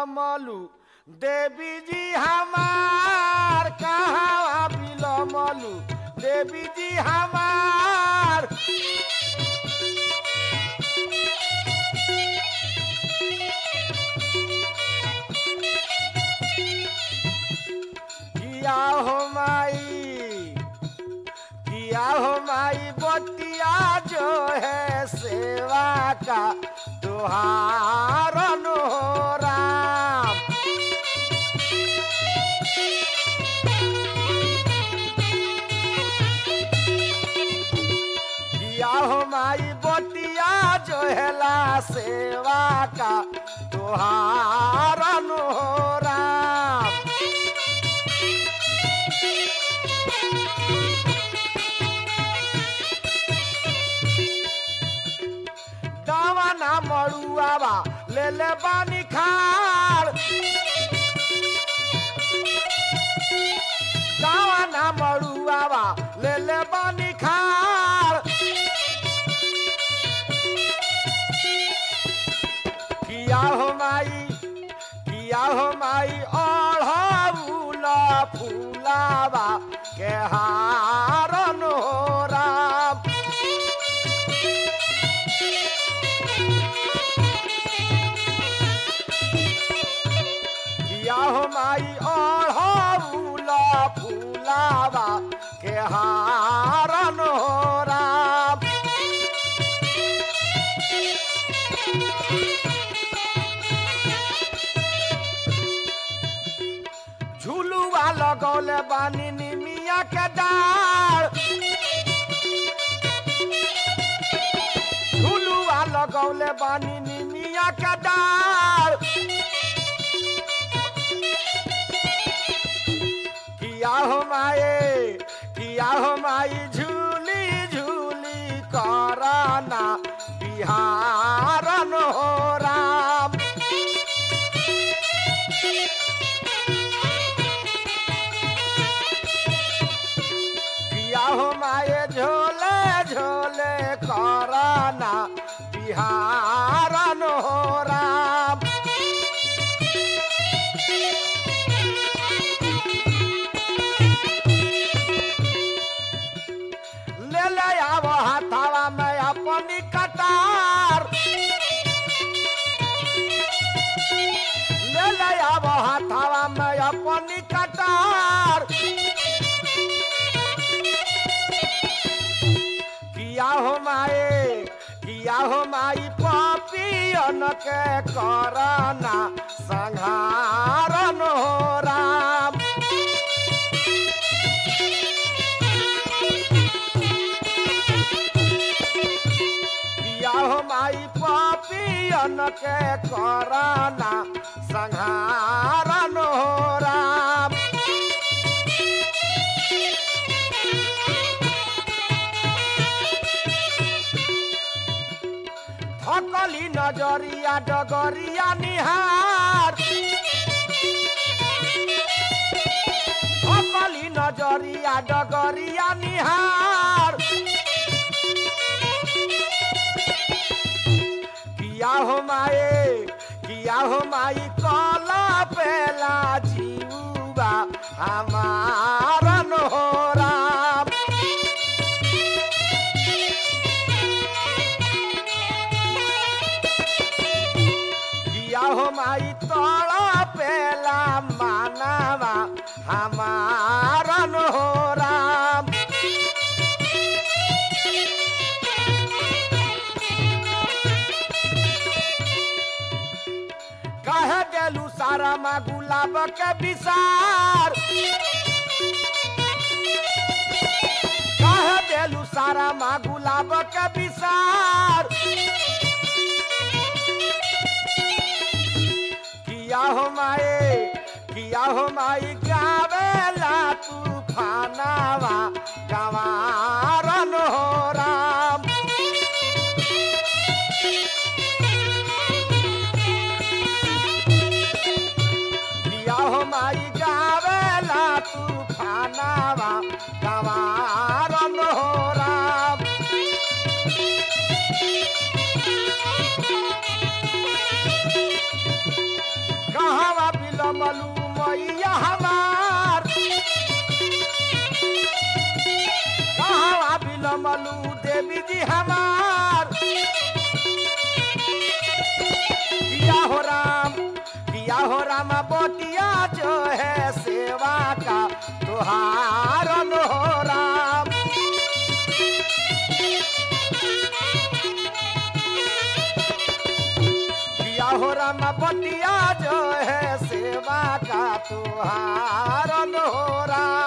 बिलमलू देवी जी हमार कहाँ बिलमलू देवी जी हमार किया हो माई किया हो माई बतिया जो है सेवा का तुहार नो राम किया हो माई बतिया जो है ला सेवा का तुहार नो राम दावा ना मड़ुआवा ले ले बानी खाड़ दावा ना मड़ुआवा ले ले बानी खाड़ किया हो माई किया हो माई ओढ़ाउला फूलावा के हारन हो राम किया हो माई ओढ़ाउला फूलावा के हारन हो राम झुलुआ लगौले बानी निमिया के डार झुलुआ लगौले बानी निमिया के डार किया हो माए किया हो माई झूली झूली कराना बिहारन हो राम किया हो माए झोले झोले कराना बिहारन हो राम ले ले आव हाथावा में अपनी कटार ले ले आव हाथावा में अपनी कटार किया हो माए किया हो माई पापियन के करना संहारन हो राम किया हो माई पापियन के करना संहारन हो राम थकली नजरिया डगरिया निहार थकली नजरिया डगरिया निहार किया हो माए किया हो माई कला पेला जीवा हमारन हो राम किया हो माई तड़ा पेला मानवा हमारन हो राम कह देलू सारा माँ गुलाब के विसार कह देलू सारा माँ गुलाब के विसार किया हो माए किया हो माई गावेला तूफानावा गवारन हो राम किया हो माई गावेला तूफानावा गवारन हो राम कहाँ बिलमलू मैया हमार कहाँ बिलमलू देवी जी हमार दिया हो राम दिया हो राम बोटिया जो है सेवा का तुहार हो राम दिया हो राम बोटिया जो है सेवा का तुहार हो राम